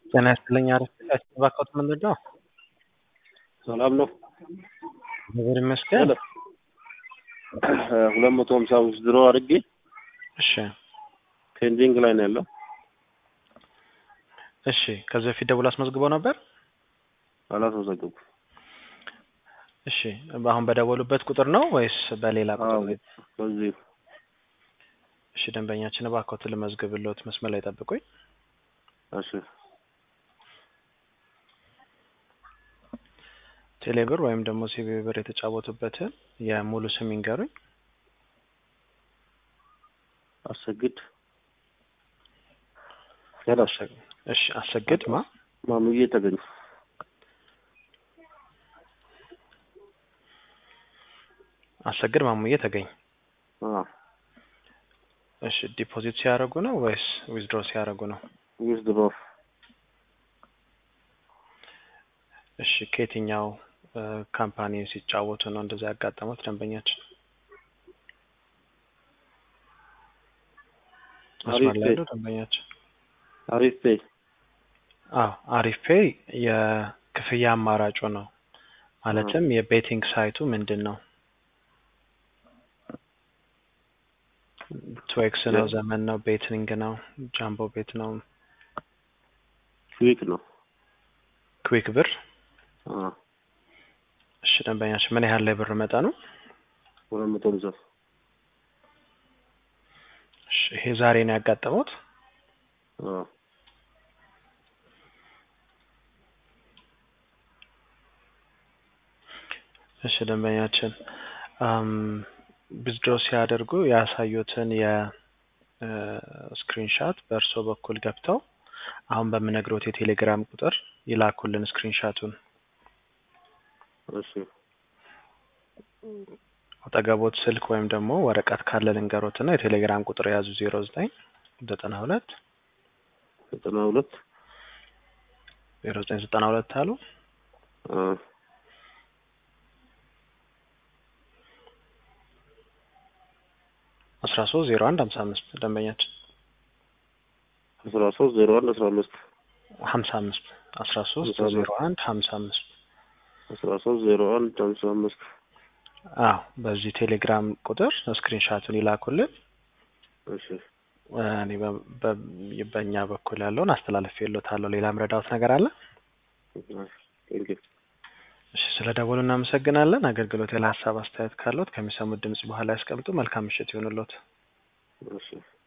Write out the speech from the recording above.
ጤና ይስጥልኝ አሪፍ ያስተባከት ምንድን ነው? ሰላም ነው። እግዚአብሔር ይመስገን። ሁለት መቶ ሀምሳ አምስት ድሮ አድርጌ እሺ ፔንዲንግ ላይ ነው ያለው። እሺ ከዚህ በፊት ደውል አስመዝግበው ነበር? አላስመዘገብኩም። እሺ አሁን በደወሉበት ቁጥር ነው ወይስ በሌላ ቁጥር? አዎ፣ በዚህ እሺ ደንበኛችን እባክዎትን ልመዝግብልዎት፣ መስመር ላይ ጠብቁኝ። እሺ ቴሌብር ወይም ደግሞ ሲቢ ብር የተጫወቱበትን የሙሉ ስም ይንገሩኝ። አሰግድ ሄሎ፣ እሺ አሰግድ ማ ማሙዬ ተገኙ። አሰግድ ማሙዬ ተገኝ። አዎ እሺ ዲፖዚት ሲያደርጉ ነው ወይስ ዊዝድሮ ሲያደርጉ ነው? ዊዝድሮ እሺ ከየትኛው ካምፓኒ ሲጫወቱ ነው እንደዛ ያጋጠሙት ደንበኛችን? መስመር ላይ ያለው ደንበኛችን አሪፍ ፔይ አዎ አሪፍ ፔይ የክፍያ አማራጩ ነው። ማለትም የቤቲንግ ሳይቱ ምንድን ነው? ትዌክስ ነው፣ ዘመን ነው፣ ቤቲንግ ነው፣ ጃምቦ ቤት ነው፣ ክዊክ ነው። ክዊክ ብር። አዎ እሺ ደንበኛችን ምን ያህል ላይ ብር መጠኑ? ሁለት መቶ ሃምሳ እሺ ይሄ ዛሬ ነው ያጋጠሙት? አዎ እሺ ደንበኛችን ዊዝድሮ ሲያደርጉ ያሳዩትን የስክሪንሻት በእርሶ በኩል ገብተው አሁን በምነግሮት የቴሌግራም ቁጥር ይላኩልን ስክሪንሻቱን። እሺ አጠገቦት ስልክ ወይም ደግሞ ወረቀት ካለ ልንገሮት እና የቴሌግራም ቁጥር የያዙ ዜሮ ዘጠኝ ዘጠና ሁለት ዘጠና ሁለት ዜሮ ዘጠኝ ዘጠና ሁለት አሉ አዎ አስራ ሶስት ዜሮ አንድ ሀምሳ አምስት ደንበኛችን አስራ ሶስት ዜሮ አንድ አስራ አምስት ሀምሳ አምስት አስራ ሶስት ዜሮ አንድ ሀምሳ አምስት አስራ ሶስት ዜሮ አንድ ሀምሳ አምስት አዎ በዚህ ቴሌግራም ቁጥር ስክሪንሻቱን ይላኩልን። እሺ እኔ በእኛ በኩል ያለውን አስተላልፌ የሎታለሁ። ሌላ ምረዳውት ነገር አለ? ቴንኪው እሺ ስለ ደወሉ እናመሰግናለን። አገልግሎት ያለ ሀሳብ አስተያየት ካለዎት ከሚሰሙት ድምጽ በኋላ ያስቀምጡ። መልካም ምሽት ይሁንልዎት። እሺ